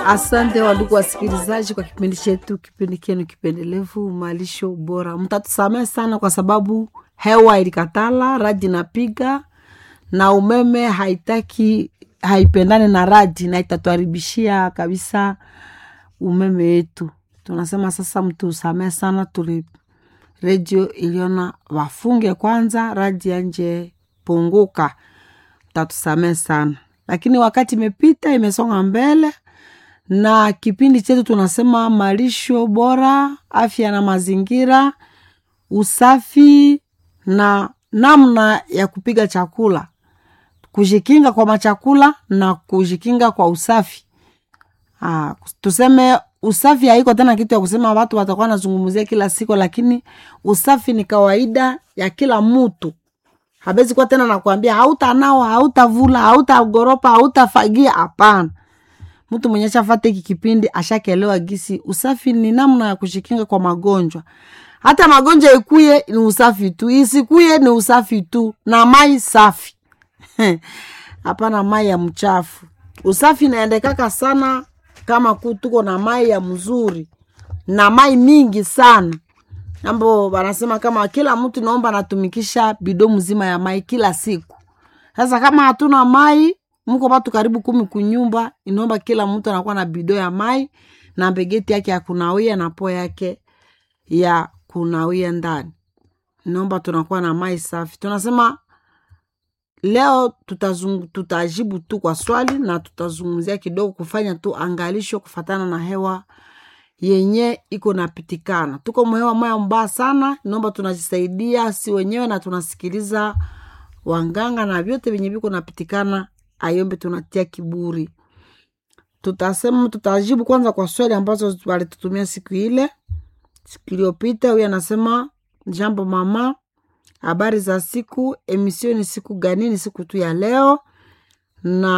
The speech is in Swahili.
Asante wandugu wasikilizaji kwa kipindi chetu, kipindi kenu kipendelevu malisho bora. Mtatusamehe sana kwa sababu hewa ilikatala, radi napiga na umeme haitaki, haipendani na radi na itatuharibishia kabisa umeme yetu. Tunasema sasa mtusamehe sana, tuli redio iliona wafunge kwanza, radi yanje punguka, mtatusamehe sana, lakini wakati imepita, imesonga mbele na kipindi chetu tunasema malisho bora, afya na mazingira, usafi na namna ya kupiga chakula, kujikinga kwa machakula na kujikinga kwa usafi. Aa, tuseme usafi haiko tena kitu ya kusema watu watakuwa nazungumzia kila siku, lakini usafi ni kawaida ya kila mtu. Habezi kuwa tena nakwambia hautanawa, hautavula, hautagoropa, hautafagia. Hapana, mtu mwenye shafata hiki kipindi ashakelewa gisi usafi ni namna ya kushikinga kwa magonjwa. Hata magonjwa ikuye ni usafi tu, isikuye ni usafi tu, na mai safi hapana mai ya mchafu. Usafi inaendekaka sana kama ku tuko na mai ya mzuri na mai mingi sana ambo wanasema kama kila mtu naomba anatumikisha bido mzima ya mai kila siku. Sasa kama hatuna mai, mko watu karibu kumi kunyumba, inaomba kila mtu anakuwa na bido ya mai na begeti yake ya kunawia na po yake ya kunawia ndani. Inaomba tunakuwa na mai safi. Tunasema leo tutazungu, tutajibu tu kwa swali na tutazungumzia kidogo kufanya tu angalisho kufatana na hewa yenye iko napitikana. Tuko mhewa moya mbaya sana, naomba tunajisaidia si wenyewe na tunasikiliza wanganga na vyote vyenye viko napitikana, ayombe tunatia kiburi. Tutasema tutajibu kwanza kwa swali ambazo walitutumia siku ile siku iliyopita. Huyu anasema jambo mama, habari za siku, emisioni siku gani? Ni siku tu ya leo na